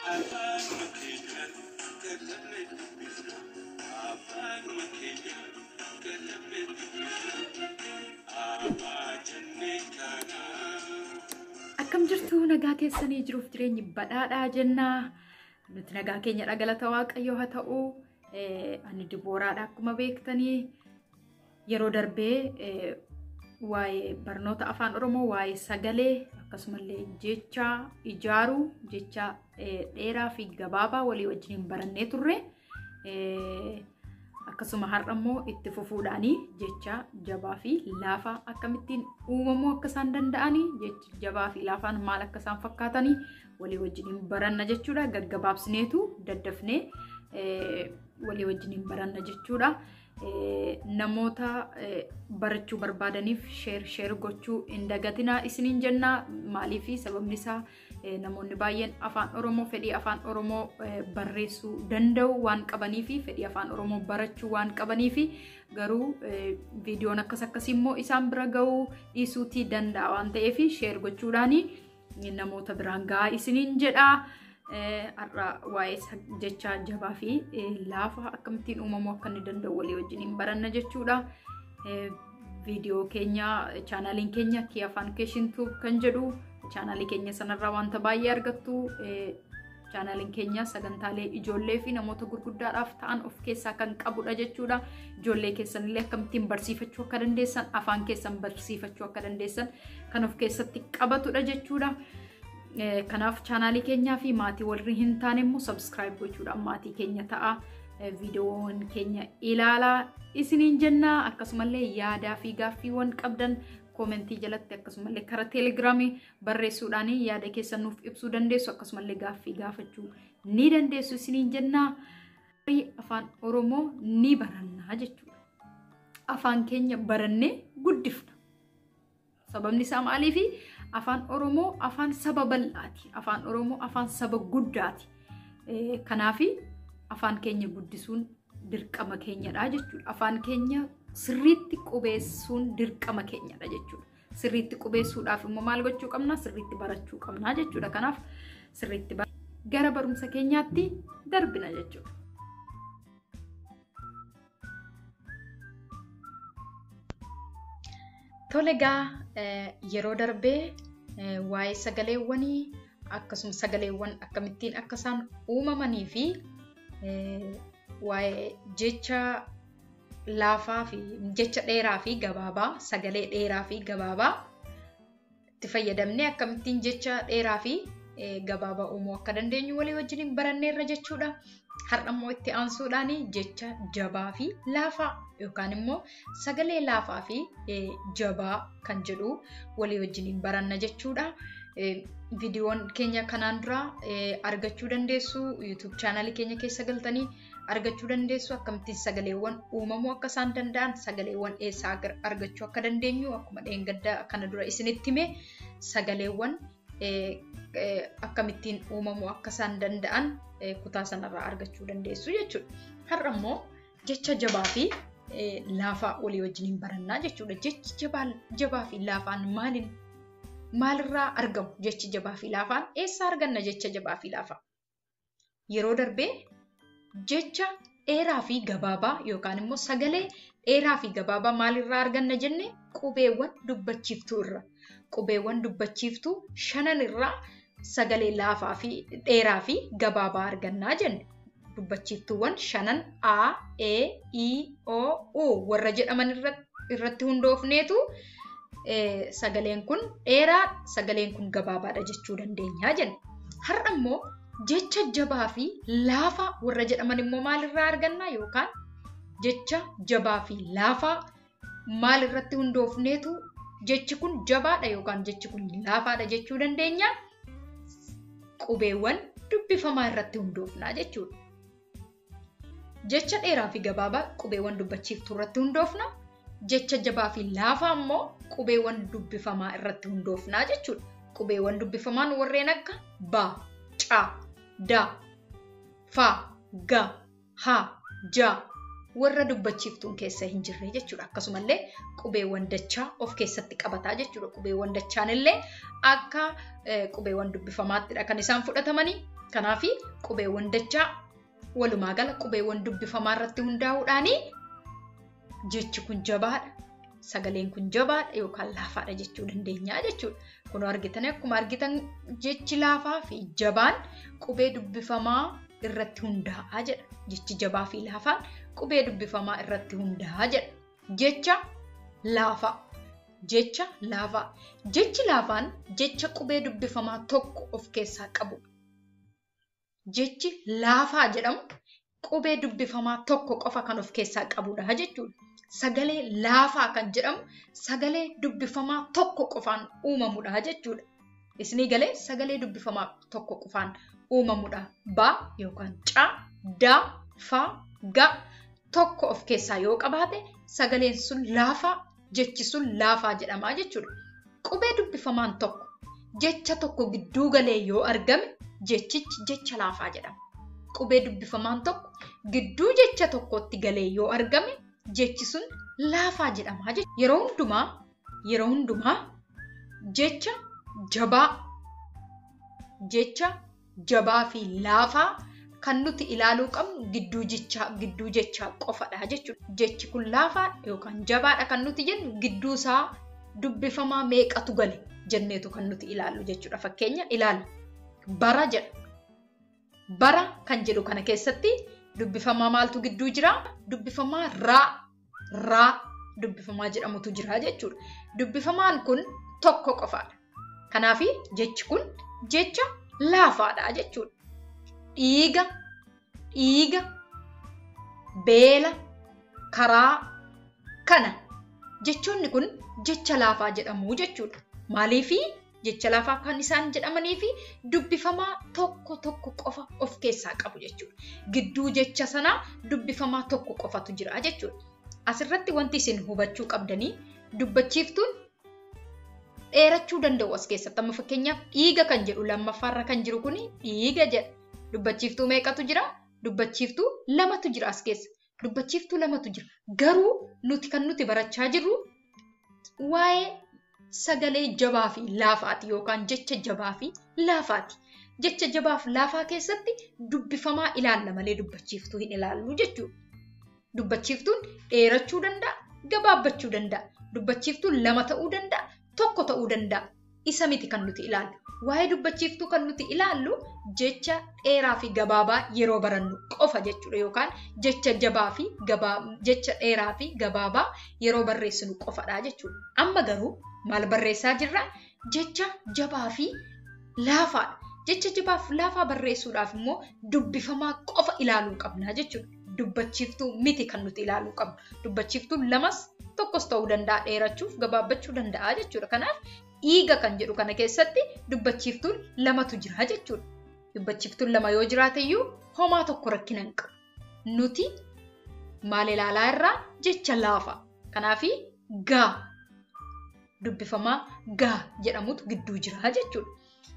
Akkam jirtu nagaa keessanii jiruuf jireenyi badhaadhaa jennaa. Nuti nagaa keenya dhagalata waaqayyoo haa ta'u. Ani dibooraadha akkuma beektanii yeroo darbee waa'ee barnoota afaan oromoo waa'ee sagalee akkasumallee jecha ijaaruu jecha dheeraa fi gabaabaa walii wajjin barannee turre. Akkasuma har'a immoo itti fufuudhaanii jecha jabaa fi laafaa akkamittiin uumamuu akka isaan danda'anii jechi jabaa fi laafaan maal akka isaan fakkaatanii walii wajjin baranna jechuudha. Gaggabaabsineetu daddafnee walii wajjin baranna jechuudha. Namoota barachuu barbaadaniif sheer sheer gochuu hin dagatinaa isiniin jennaa maaliif sababni isaa namoonni baay'een afaan oromoo fedhii afaan oromoo barreessuu danda'u waan qabanii fi fedhii afaan oromoo barachuu waan qabanii fi garuu viidiyoon akkas akkasii immoo isaan bira ga'uu dhiisuutii danda'a waan ta'eef sheer gochuudhaanii namoota biraan gahaa isiniin jedhaa. har'a waa'ee jecha jabaa fi laafa akkamittiin uumamuu akka inni danda'u walii wajjin baranna jechuudha. Viidiyoo keenya chaanaaliin keenya kii afaan keeshintuu kan jedhu chaanaalii keenya sanarraa wanta baay'ee argattu. Chaanaaliin keenya sagantaalee ijoollee fi namoota gurguddaadhaaf ta'an of keessaa kan qabudha jechuudha. Ijoollee keessanillee akkamittiin barsiifachuu akka dandeessan afaan keessan barsiifachuu akka dandeessan kan of keessatti qabatudha jechuudha. Kanaaf chaanaalii keenyaa fi maatii warri hin taane immoo sabskiraayib gochuudhaan maatii keenya ta'a. Viidiyoowwan keenya ilaalaa isiniin jennaa akkasumallee yaadaa fi gaaffiiwwan qabdan koomentii jalatti akkasumallee karaa teelegiraamii barreessuudhaan yaada keessan nuuf ibsuu dandeessu akkasumallee gaaffii gaafachuu ni dandeessu isiniin jennaa. Afaan Oromoo ni barannaa jechuudha. Afaan keenya barannee guddifna. Sababni isaa maaliifi? afaan oromoo afaan saba bal'aati afaan oromoo afaan saba guddaati kanaaf afaan keenya guddisuun dirqama keenyadha jechuudha afaan keenya sirriitti qubeessuun dirqama keenyadha jechuudha sirriitti qubeessuudhaaf immoo maal gochuu qabna sirriitti barachuu qabna jechuudha kanaaf sirriitti gara barumsa keenyaatti darbina jechuudha. Tole egaa yeroo darbee waa'ee sagaleewwanii akkasumas sagaleewwan akkamittiin akka isaan uumamanii fi waa'ee jecha laafaa fi jecha dheeraa fi gabaabaa sagalee dheeraa fi gabaabaa itti fayyadamnee akkamittiin jecha dheeraa fi gabaabaa uumuu akka dandeenyu walii wajjin baranneerra jechuudha. Har'a immoo itti aansuudhaan jecha jabaa fi laafaa yookaan immoo sagalee laafaa fi jabaa kan jedhu walii wajjin baranna jechuudha. Viidiyoon keenya kanaan dura argachuu dandeessu. YouTube chaanaalii keenya keessa galtanii argachuu dandeessu. Akkamittiin sagaleewwan uumamuu akka isaan danda'an, sagaleewwan eessaa argachuu akka dandeenyu akkuma dheengaddaa kana dura isinitti hime sagaleewwan akkamittiin uumamuu akka isaan danda'an kutaa sanarraa argachuu dandeessu jechuudha. Har'a immoo jecha jabaa fi laafaa walii wajjin barannaa jechuudha. Jechi jabaa fi laafaan maaliin maalirraa argamu jechi jabaa fi laafaan eessaa arganna jecha jabaa fi laafaa? Yeroo darbee jecha dheeraa fi gabaabaa yookaan immoo sagalee dheeraa fi gabaabaa maalirraa arganna jenne qubeewwan dubbachiiftuu irra. Qubeewwan dubbachiiftuu shanan irraa sagalee laafaa fi dheeraa fi gabaabaa argannaa jenne. Dubbachiiftuuwwan shanan A, E, I, O, U warra jedhaman irratti hundoofneetu sagaleen kun dheeraa sagaleen kun gabaabaadha jechuu dandeenya jenne. Har'a immoo jecha jabaa fi laafaa warra jedhaman immoo maalirraa arganna yookaan jecha jabaa fi laafaa maalirratti hundoofneetu jechi kun jabaadha yookaan jechi kun laafaadha jechuu dandeenya. Qubeewwan dubbifamaa irratti hundoofnaa jechuudha. Jecha dheeraa fi gabaabaa qubeewwan dubbachiiftuu irratti hundoofna. Jecha jabaa fi laafaa immoo qubeewwan dubbifamaa irratti hundoofnaa jechuudha. Qubeewwan dubbifamaan warreen akka ba, ca, da, fa, ga, ha, ja warra dubbachiiftuun keessa hin jirre jechuudha. Akkasumallee qubeewwan dachaa of keessatti qabataa jechuudha. Qubeewwan dachaan illee akka qubeewwan dubbifamaattidha kan isaan fudhatamanii Kanaaf qubeewwan dachaa walumaa gala qubeewwan dubbifamaa irratti hundaa'uudhaan jechi kun jabaadha. Sagaleen kun jabaadha yookaan laafaadha jechuu dandeenya jechuudha. Kun argitan akkuma argitan jechi laafaa fi jabaan qubee dubbifamaa irratti hundaa'a jedha. Jechi jabaa fi laafaan qubee dubbifamaa irratti hundaa'a jedha. Jecha laafaa. Jecha laafaa. Jechi laafaan jecha qubee dubbifamaa tokko of keessaa qabudha. Jechi laafaa jedhamu qubee dubbifamaa tokko qofa kan of keessaa qabudha jechuudha. Sagalee laafaa kan jedhamu sagalee dubbifamaa tokko qofaan uumamudha jechuudha. Isinii galee sagalee dubbifamaa tokko qofaan uumamudha. Ba yookaan caa, daa, fa, ga tokko of keessaa yoo qabaate sagaleen sun laafaa jechi sun laafaa jedhama jechuudha. Qubee dubbifamaan tokko jecha tokko gidduu galee yoo argame jechichi jecha laafaa jedhama. Qubee dubbifamaan tokko gidduu jecha tokkotti galee yoo argame jechi sun laafaa jedhama jechuudha. Yeroo hundumaa yeroo hundumaa jecha jabaa jecha jabaa fi laafaa kan nuti ilaaluu qabnu gidduu jechaa gidduu jechaa qofadha jechuudha. Jechi kun laafaa yookaan jabaadha kan nuti jennu gidduu isaa dubbifamaa meeqatu gale jenneetu kan nuti ilaallu jechuudha. Fakkeenya ilaalla. Bara jedha. Bara kan jedhu kana keessatti dubbifamaa maaltu gidduu jira? Dubbifamaa raa. Raa dubbifamaa jedhamutu jira jechuudha. Dubbifamaan kun tokko qofaadha. Kanaaf jechi kun jecha laafaadha jechuudha. Dhiiga, dhiiga, beela, karaa, kana. Jechoonni kun jecha laafaa jedhamu jechuudha. Maaliifi jecha laafaa kan isaan jedhamanii fi dubbifamaa tokko tokko qofa of keessaa qabu jechuudha. Gidduu jecha sanaa dubbifamaa tokko qofatu jira jechuudha. Asirratti wanti isin hubachuu qabdanii dubbachiiftuun dheerachuu danda'u as keessatti. Amma fakkeenyaaf dhiiga kan jedhu lammaffaarra kan jiru kun dhiiga jedha. Dubbachiiftuu meeqatu jira? Dubbachiiftuu lamatu jira as keessa. Dubbachiiftuu lamatu jira. Garuu nuti kan nuti barachaa jirru waa'ee sagalee jabaa fi laafaati yookaan jecha jabaa fi laafaati. Jecha jabaa fi laafaa keessatti dubbifamaa ilaalla malee dubbachiiftuu hin ilaallu jechuudha. Dubbachiiftuun dheerachuu danda'a, gabaabbachuu danda'a. Dubbachiiftuun lama ta'uu danda'a, tokko ta'uu danda'a. Isa miti kan nuti ilaallu. Waa'ee dubbachiiftuu kan nuti ilaallu jecha dheeraa fi gabaabaa yeroo barannu qofa jechuudha yookaan jecha jabaa fi jecha dheeraa fi gabaabaa yeroo barreessinu qofadha jechuudha. Amma garuu maal barreessaa jirra? Jecha jabaa fi laafaadha. Jecha jabaa fi laafaa barreessuudhaaf immoo dubbifamaa qofa ilaaluu qabna jechuudha. Dubbachiiftuu miti kan nuti ilaaluu qabnu. Dubbachiiftuun lamas tokkos ta'uu danda'a dheerachuuf gabaabbachuu danda'a jechuudha. Kanaaf dhiiga kan jedhu kana keessatti dubbachiiftuun lamatu jira jechuudha. Dubbachiiftuun lama yoo jiraate iyyuu homaa tokko rakkina hin qabu. Nuti maal ilaalaa irraa jecha laafa. Kanaafi gaa dubbifamaa gaa jedhamutu gidduu jira jechuudha.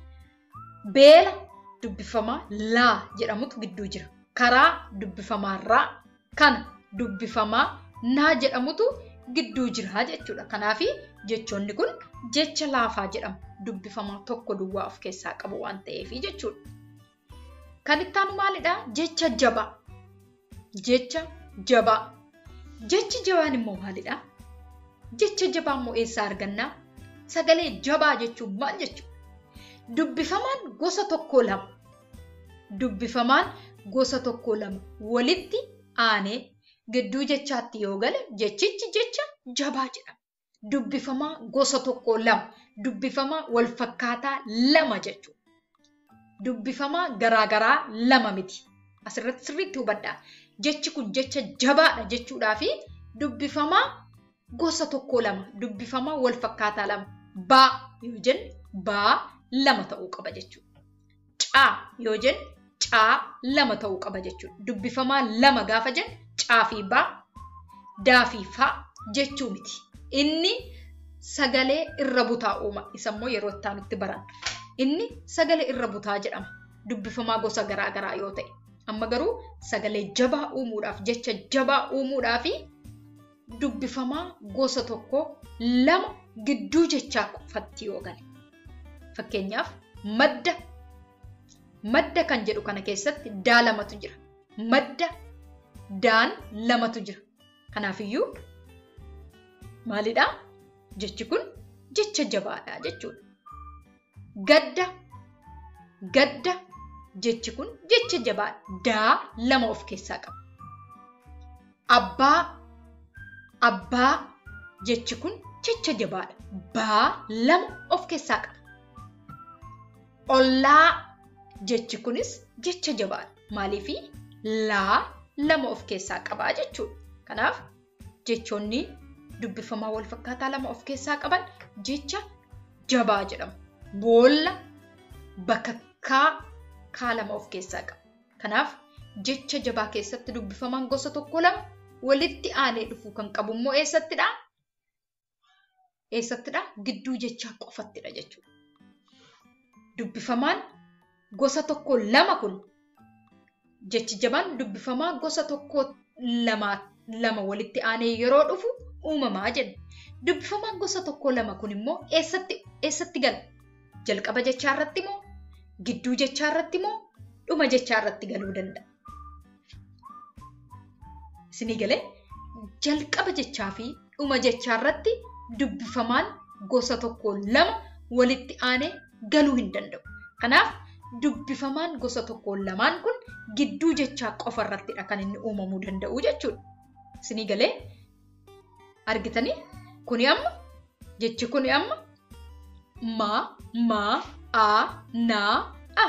Beela dubbifamaa laa jedhamutu gidduu jira. Karaa dubbifamaa raa kana dubbifamaa naa jedhamutu gidduu jira jechuudha. Kanaafi jechoonni kun jecha laafaa jedhamu dubbifamaa tokko duwwaa of keessaa qabu waan ta'eef jechuudha. Kan itti aanu maalidhaa? Jecha jabaa. Jecha jabaa. Jechi jabaan immoo maalidhaa? Jecha jabaa immoo eessaa argannaa? Sagalee jabaa jechuun maal jechuudha? Dubbifamaan gosa tokko lama. Dubbifamaan gosa tokko lama walitti aanee gidduu jechaatti yoo gale jechichi jecha jabaa jedhama. Dubbifamaa gosa tokko lama. Dubbifamaa wal fakkaataa lama jechuudha. Dubbifamaa garaagaraa lama miti. Asirratti sirriitti hubadhaa. Jechi kun jecha jabaadha jechuudhaa fi dubbifamaa gosa tokko lama. Dubbifamaa wal fakkaataa lama. Baa yoo jenne baa lama ta'uu qaba jechuudha. Caa yoo jenne caa lama ta'uu qaba jechuudha. Dubbifamaa lama gaafa jenne caa fi baa, daa fi faa jechuu miti. Inni sagalee irra butaa uuma. Isammoo yeroo itti aanutti baran. Inni sagalee irra butaa jedhama. Dubbifamaa gosa garaa garaa yoo ta'e. Amma garuu sagalee jabaa uumuudhaaf jecha jabaa uumuudhaaf dubbifamaa gosa tokko lama gidduu jechaa qofatti yoo gale. Fakkeenyaaf madda Madda kan jedhu kana keessatti daa lamatu jira. Madda daan lamatu jira. Kanaafiyyuu maalidhaa? Jechi kun jecha jabaadha jechuudha. Gadda gadda jechi kun jecha jabaadha. Daa lama of keessaa qaba. Abbaa abbaa jechi kun jecha jabaadha. Baa lama of keessaa qaba. Ollaa jechi kunis jecha jabaadha. Maaliifi laa lama of keessaa qabaa jechuudha. Kanaaf jechoonni dubbifamaa wal fakkaataa lama of keessaa qaban jecha jabaa jedhamu. Boolla bakakkaa kaa lama of keessaa qaba. Kanaaf jecha jabaa keessatti dubbifamaan gosa tokko lama walitti aanee dhufuu kan qabu immoo eessattidha? Eessattidha? Gidduu jechaa qofattidha jechuudha. Dubbifamaan gosa tokko lama kun jechi jabaan dubbifamaa gosa tokko lama lama walitti aanee yeroo dhufu uumamaa jenna. Dubbifamaan gosa tokko lama kun immoo eessatti eessatti gala? Jalqaba jechaa irratti moo? Gidduu jechaa irratti moo? Dhuma jechaa irratti galuu danda'a. Isinii galee jalqaba jechaa fi dhuma jechaa irratti dubbifamaan gosa tokko lama walitti aanee galuu hin danda'u. Kanaaf dubbifamaan gosa tokko lamaan kun gidduu jechaa qofa irrattidha kan inni uumamuu danda'u jechuudha. Isinii galee argitanii kuni amma jechi kuni amma ma ma a na a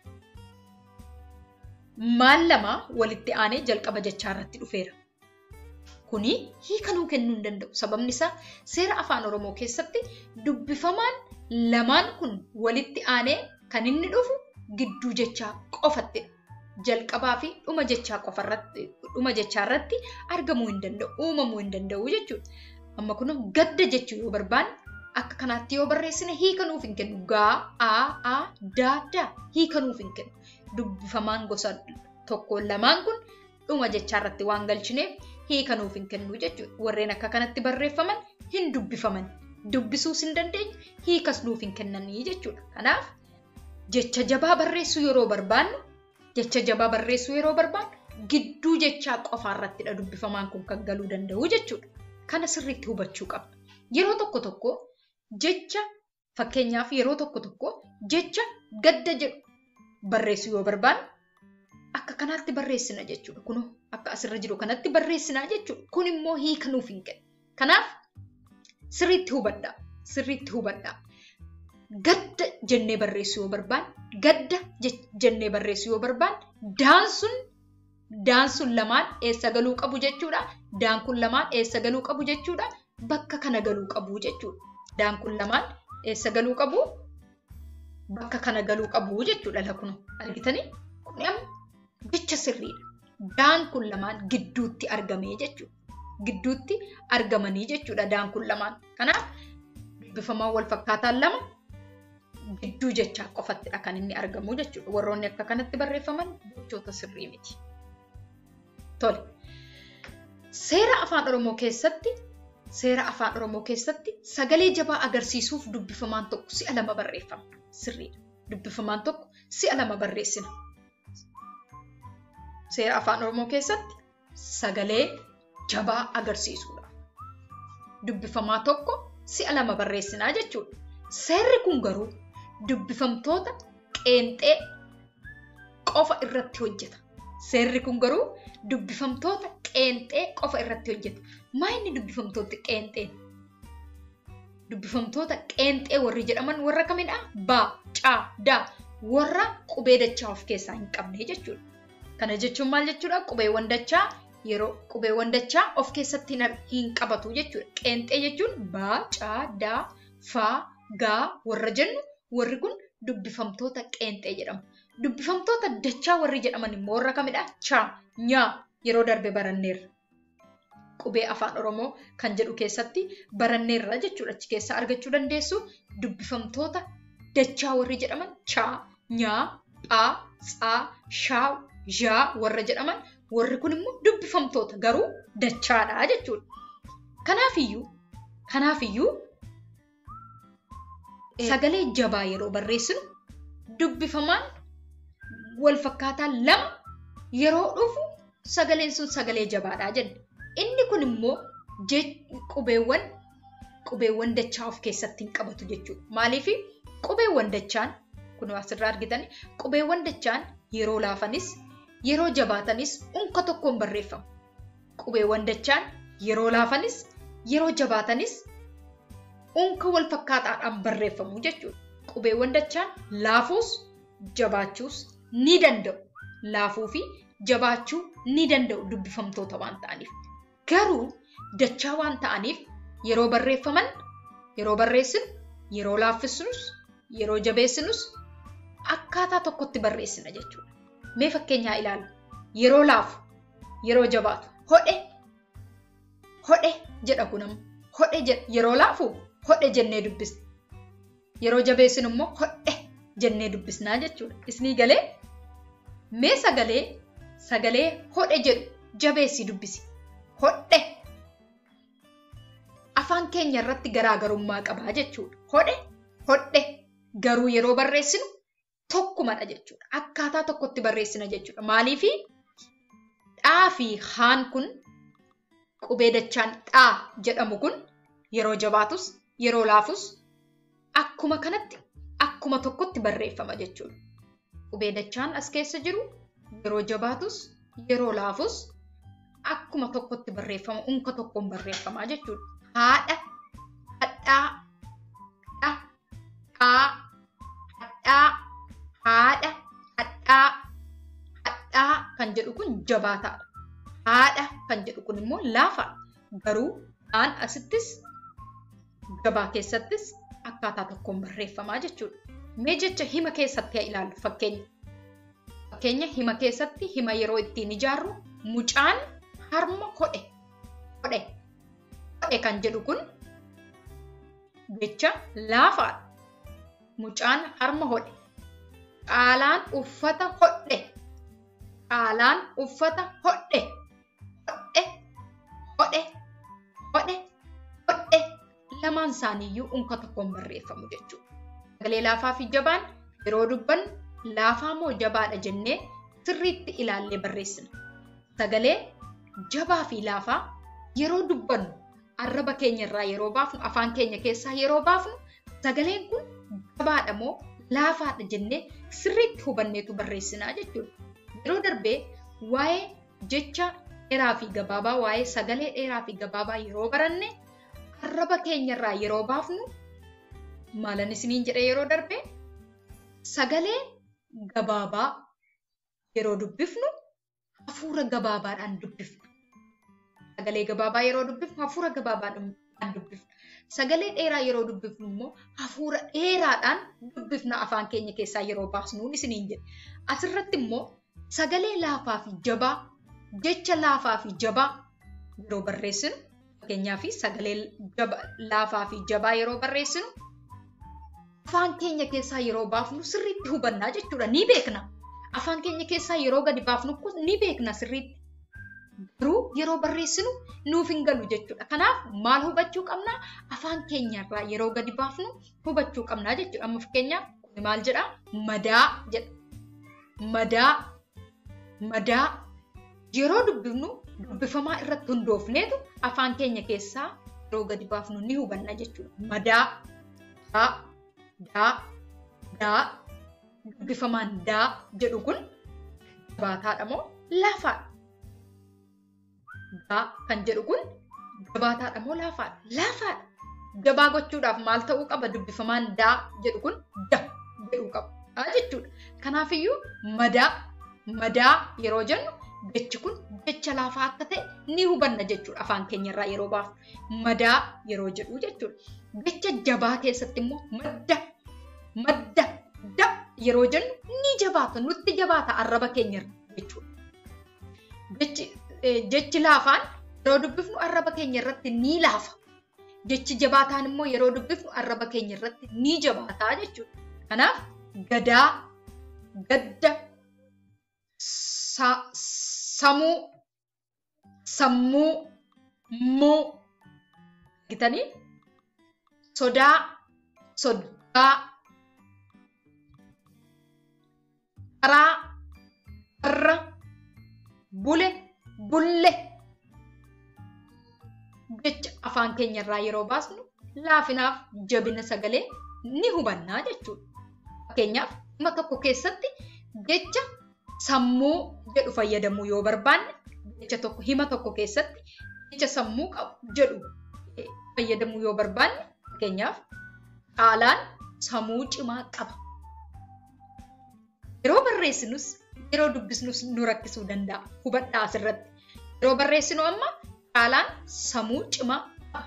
maal lama walitti aanee jalqaba jechaa irratti dhufeera. Kuni hiika nuu kennuu hin danda'u. Sababni isaa seera afaan Oromoo keessatti dubbifamaan lamaan kun walitti aanee kan inni dhufu gidduu jechaa qofattidha. Jalqabaa fi dhuma jechaa qofarratti dhuma jechaa irratti argamuu hin danda'u, uumamuu hin danda'u jechuudha. Amma kun gadda jechuu yoo barbaanne akka kanaatti yoo barreessine hiika nuuf hin kennu. Gaa, aa, aa, daa, daa hiika nuuf hin kennu. Dubbifamaan gosa tokko lamaan kun dhuma jechaa irratti waan galchineef hiika nuuf hin kennu jechuudha. Warreen akka kanatti barreeffaman hin dubbifaman. Dubbisuus hin dandeenyu hiikas nuuf hin kennanii jechuudha. Kanaaf jecha jabaa barreessuu yeroo barbaannu jecha jabaa barreessuu yeroo barbaannu gidduu jechaa qofaa irrattidha dubbifamaan kun kan galuu danda'u jechuudha. Kana sirriitti hubachuu qabna. Yeroo tokko tokko jecha fakkeenyaaf yeroo tokko tokko jecha gadda jedhu barreessuu yoo barbaannu akka kanaatti barreessina jechuudha. Kun akka asirra jiru kanatti barreessinaa jechuudha. Kun immoo hiika nuuf hin kennu. Kanaaf sirriitti hubadhaa. Sirriitti hubadhaa. Gadda jennee barreessuu yoo barbaanne, gadda jennee barreessuu yoo barbaanne, daan sun daan sun lamaan eessa galuu qabu jechuudha. Daan kun lamaan eessa galuu qabu jechuudha. Bakka kana galuu qabu jechuudha. Daan kun lamaan eessa galuu qabu? Bakka kana galuu qabu jechuudha lakunu. Argitanii? Kun amma jecha sirriidha. Daan kun lamaan gidduutti argamee jechuudha. Gidduutti argamanii jechuudha daan kun lamaan. Kanaaf dubbifamaan wal fakkaataan lama gidduu jechaa qofattidha kan inni argamu jechuudha. Warroonni akka kanatti barreeffaman jechoota sirrii miti. Tole. Seera afaan Oromoo keessatti seera afaan Oromoo keessatti sagalee jabaa agarsiisuuf dubbifamaan tokko si'a lama barreeffama. Sirriidha. Dubbifamaan tokko si'a lama barreessina. Seera afaan Oromoo keessatti sagalee jabaa agarsiisuudha. Dubbifamaa tokko si'a lama barreessinaa jechuudha. Seerri kun garuu dubbifamtoota qeenxee qofa irratti hojjeta. Seerri kun garuu dubbifamtoota qeenxee qofa irratti hojjeta. Maa inni dubbifamtoota qeenxee? Dubbifamtoota qeenxee warri jedhaman warra kamidha? Baa, caa, daa warra qubee dachaa of keessaa hin qabne jechuudha. Kana jechuun maal jechuudha? Qubeewwan dachaa yeroo qubeewwan dachaa of keessatti hin qabatu jechuudha. Qeenxee jechuun baa, caa, daa, faa, gaa warra jennu warri kun dubbifamtoota qeenxee jedhamu. Dubbifamtoota dachaa warri jedhaman immoo warra kamidha? Chaa, nyaa yeroo darbe baranneerra. Qubee afaan Oromoo kan jedhu keessatti baranneerra jechuudha. Achi keessaa argachuu dandeessu dubbifamtoota dachaa warri jedhaman chaa, nyaa, phaa, tsaa, shaa, zhaa warra jedhaman warri kun immoo dubbifamtoota garuu dachaadha jechuudha. Kanaafiyyuu kanaafiyyuu sagalee jabaa yeroo barreessinu dubbifamaan wal fakkaataa lama yeroo dhufu sagaleen sun sagalee jabaadhaa jenna. Inni kun immoo qubeewwan qubeewwan dachaa of keessatti hin qabatu jechuudha. Maaliif qubeewwan dachaan kun asirraa argitan qubeewwan dachaan yeroo laafanis yeroo jabaatanis unka tokkoon barreeffamu. Qubeewwan dachaan yeroo laafanis yeroo jabaatanis unka wal fakkaataadhaan barreeffamu jechuudha. Qubeewwan dachaan laafuus jabaachuus ni danda'u. Laafuu fi jabaachuu ni danda'u dubbifamtoota waan ta'aniif. Garuu dachaa waan ta'aniif yeroo barreeffaman, yeroo barreessinu, yeroo laaffisnus, yeroo jabeessinus akkaataa tokkotti barreessina jechuudha. Mee fakkeenyaa ilaalu. Yeroo laafu, yeroo jabaatu, hodhe, hodhe jedha kunam. Hodhe jedha. Yeroo laafu hodhe jennee dubbisna. Yeroo jabeessinu immoo hodhe jennee dubbisnaa jechuudha. Isnii galee mee sagalee sagalee hodhe jedhu jabeessi dubbisi. Hodhe. Afaan keenya irratti garaagarummaa qabaa jechuudha. Hodhe, hodhe garuu yeroo barreessinu tokkumadha jechuudha. Akkaataa tokkotti barreessina jechuudha. Maaliif dhaa fi haan kun qubee dachaan dhaa jedhamu kun yeroo jabaatus yeroo laafus akkuma kanatti akkuma tokkotti barreeffama jechuudha. Qubee dachaan as keessa jiru yeroo jabaatus yeroo laafus akkuma tokkotti barreeffama unka tokkoon barreeffamaa jechuudha. Haadha, hadhaa, dha, dhaa, hadhaa, haadha, hadhaa, hadhaa kan jedhu kun jabaataadha. Haadha kan jedhu kun immoo laafaadha. Garuu dhaan asittis gabaa keessattis akkaataa tokkoon barreeffamaa jechuudha. Mee jecha hima keessatti haa ilaallu fakkeenya. Fakkeenya hima keessatti hima yeroo ittiin ijaarru mucaan harma hodhe. Hodhe. Hodhe kan jedhu kun jecha laafaadha. Mucaan harma hodhe. Qaalaan uffata hodhe. Qaalaan uffata hodhe. Hodhe. Hodhe. Hodhe. Hodhe. Lamaan isaaniiyyuu unka tokkoon barreeffamu jechuudha. Sagalee laafaa fi jabaan yeroo dubbannu laafaa moo jabaadha jennee sirriitti ilaallee barreessina. Sagalee jabaa fi laafaa yeroo dubbannu arraba keenya irraa yeroo baafnu afaan keenya keessaa yeroo baafnu sagaleen kun jabaadha moo laafaadha jennee sirriitti hubanneetu barreessinaa jechuudha. Yeroo darbee waa'ee jecha dheeraa fi gabaabaa waa'ee sagalee dheeraa fi gabaabaa yeroo baranne arraba keenya irraa yeroo baafnu maalan isiniin jedhe yeroo darbee sagalee gabaabaa yeroo dubbifnu hafuura gabaabaadhaan dubbifna. Sagalee gabaabaa yeroo dubbifnu hafuura gabaabaadhaan dubbifna. Sagalee dheeraa yeroo dubbifnu immoo hafuura dheeraadhaan dubbifna afaan keenya keessaa yeroo baasnuun isiniin jedhe. Asirratti immoo sagalee laafaa fi jabaa jecha laafaa fi jabaa yeroo barreessinu fakkeenyaaf sagalee laafaa fi jabaa yeroo barreessinu afaan keenya keessaa yeroo baafnu sirriitti hubannaa jechuudha ni beekna. Afaan keenya keessaa yeroo gadi baafnu ni beekna sirriitti. Garuu yeroo barreessinu nuuf hin galu jechuudha. Kanaaf maal hubachuu qabnaa? Afaan keenyarraa yeroo gadi baafnu hubachuu qabnaa jechuudha. Amma fakkeenyaaf kun maal jedhaa? Madaa jedha. Madaa. Madaa. Yeroo dubbifnu dubbifamaa irratti hundoofneetu afaan keenya keessaa yeroo gadi baafnu ni hubanna jechuudha. Madaa. Daa. Daa. Daa. Dubbifamaan daa jedhu kun jabaataadha moo laafaadha? Daa kan jedhu kun jabaataadha moo laafaadha? Laafaadha. Jabaa gochuudhaaf maal ta'uu qaba? Dubbifamaan daa jedhu kun da jedhuu qaba jechuudha. Kanaafiyyuu madaa madaa yeroo jennu jechi kun jecha laafaa akka ta'e ni hubanna jechuudha afaan keenyarraa yeroo baafnu. Madaa yeroo jedhu jechuudha. Jecha jabaa keessatti immoo madda madda da yeroo jennu ni jabaata nutti jabaata arraba keenyarra jechuudha. Jechi laafaan yeroo dubbifnu arraba keenya irratti ni laafa. Jechi jabaataan immoo yeroo dubbifnu arraba keenya irratti ni jabaataa jechuudha. Kanaaf gadaa, gadda, samuu, sammuu, muu gitanii sodaa, soddaa, karaa, har'a bule bulle jecha afaan keenyarraa yeroo baasnu laafinaaf jabina sagalee ni hubannaa jechuudha. Fakkeenyaaf dhimma tokko keessatti jecha sammuu jedhu fayyadamuu yoo barbaanne jecha tokko hima tokko keessatti jecha sammuu qabu jedhu fayyadamuu yoo barbaanne fakkeenyaaf qaalaan sammuu cimaa qaba. Yeroo barreessinus yeroo dubbisnus nu rakkisuu danda'a. Hubadhaa asirratti. Yeroo barreessinu amma qaalaan sammuu cimaa qaba.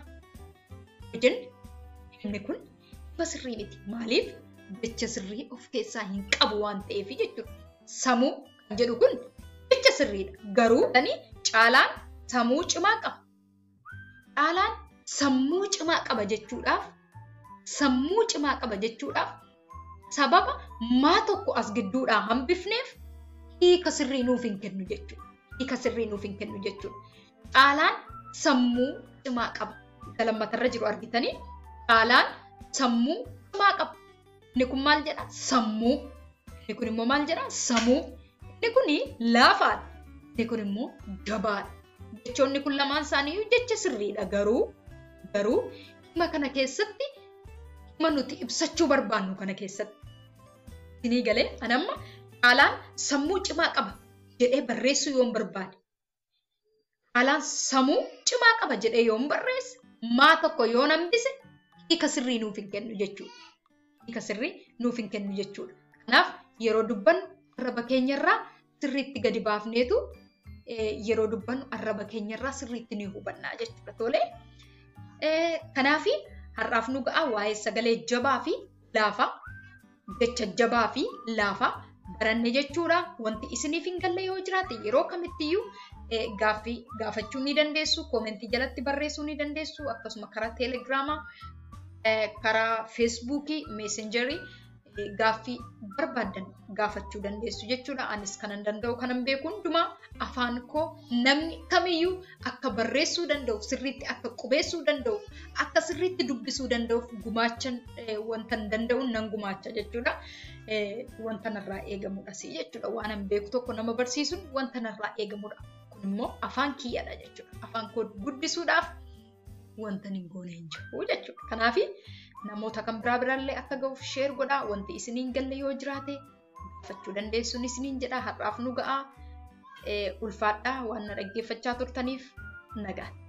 Jenni inni kun dhibba sirrii miti. Maaliif? Jecha sirrii of keessaa hin qabu waan ta'eef jechuudha. Sammuu kan jedhu kun jecha sirriidha. Garuu caalaan sammuu cimaa qaba. Caalaan sammuu cimaa qaba jechuudhaaf sammuu cimaa qaba jechuudhaaf sababa maa tokko as gidduudhaa hambifneef hiika sirrii nuuf hin kennu jechuudha. Hiika sirrii nuuf hin kennu jechuudha. Caalaan sammuu cimaa qaba. Isa lammatarra jiru argitanii caalaan sammuu cimaa qaba. Inni kun maal jedha? Sammuu. Inni kun immoo maal jedha? Sammuu. Inni kun laafaadha. Inni kun immoo jabaadha. Jechoonni kun lamaan isaanii jecha sirriidha garuu garuu dhimma kana keessatti dhimma nuti ibsachuu barbaannu kana keessatti. Isinii galee anamma caalaan sammuu cimaa qaba jedhee barreessuu yoon barbaade. Caalaan sammuu cimaa qaba jedhee yoon barreesse maa tokko yoon hambise hiika sirrii nuuf hin kennu jechuudha. Hiika sirrii nuuf hin kennu jechuudha. Kanaaf yeroo dubbannu arraba keenyarraa sirriitti gadi baafneetu yeroo dubbannu arraba keenyarraa sirriitti ni hubannaa jechuudha. Tolee. Kanaafi har'aaf nu ga'a waa'ee sagalee jabaa fi laafaa jecha jabaa fi laafaa baranne jechuudha. Wanti isiniif hin galle yoo jiraate yeroo kamittiyyuu gaaffii gaafachuu ni dandeessu. Koomentii jalatti barreessuu ni dandeessu. Akkasuma karaa teelegiraamaa, karaa feesbuukii, meesenjarii gaaffii barbaadan gaafachuu dandeessu jechuudha. Anis kanan danda'u kanan beeku hundumaa afaan koo namni kamiyyuu akka barreessuu danda'u, sirriitti akka qubeessuu danda'u, akka sirriitti dubbisuu danda'uuf gumaachan wanta danda'u nan gumaacha jechuudha. Wanta narraa eegamudha jechuudha. Waan an beeku tokko nama barsiisuun wanta narraa eegamudha. Kun immoo afaan kiyyadha jechuudha. Afaan koo guddisuudhaaf wanta hin goone hin jiru jechuudha. Kanaafi namoota kan biraa biraallee akka ga'uuf sheer godhaa wanti isiniin galle yoo jiraate gaafachuu dandeessuun isiniin jedha har'aaf nu ga'a ulfaadhaa waan na dhaggeeffachaa turtaniif nagaan.